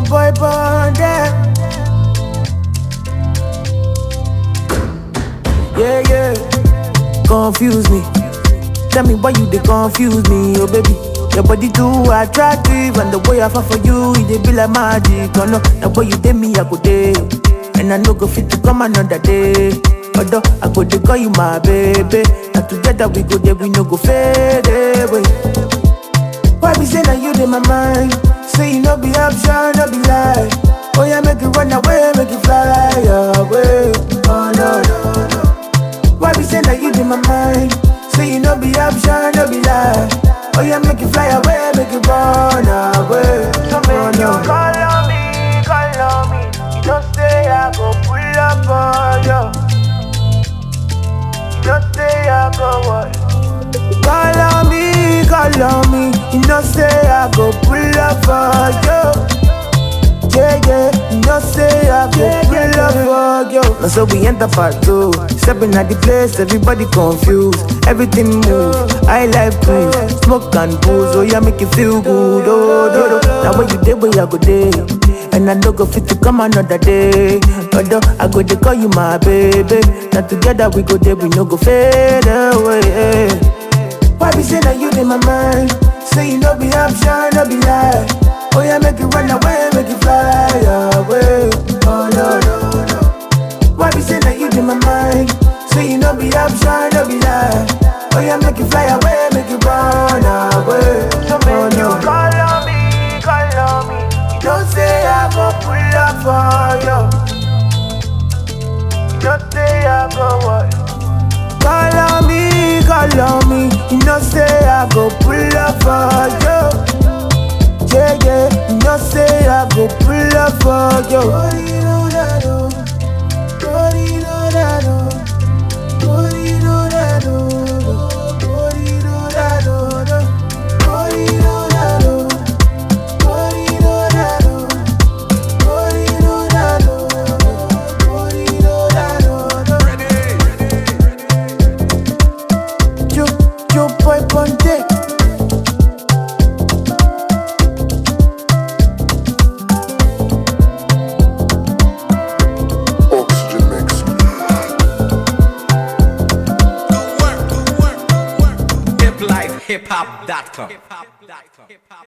boy bonded. Yeah, yeah. Confuse me. Tell me why you they confuse me, oh baby. Your body too attractive, and the way I fall for you, it dey be like magic. Oh no, the way you take me, I go day, and I no go fit to come another day. Although I go dey call you my baby, and together we go there, we no go fade away. Why be say that you in my mind? Say you no be option, no be lie. Oh yeah, make it run away, make it fly away. Oh no no no. Why be say that you in my mind? Say you no be option, no be lie. Oh yeah, make it fly away, make it run away. So make you call on me, call on me. You don't say I go pull up on you. You don't say I go what? Call on me, call on me. You know say I go pull up for you. Yeah, yeah, you know say I go pull up for you. Now so we enter part two. Stepping at the place, everybody confused. Everything move. I like cruise, smoke and booze. Oh yeah, make you feel good. Oh, do, do. Now when you day, where I go day. And I no go fit to come another day. Although I go to call you my baby. Now together we go there, we no go fade away. Why be say that you in my mind? Say you no be option, no be lie. Oh yeah, make it run away, make it fly away. Oh no no no. Why be say that you in my mind? Say you no be option, no be lie. Oh yeah, make it fly away, make it run away. So oh, no. you call on me, call on me. You don't say I go pull up for you. You don't say I go what? Call on me, call on me. You know say I go pull up for you. Yeah, yeah. You know say I go pull up for you. Yo, yo, boy, ponte. Oxygen mix. Hip life, hip hop.com.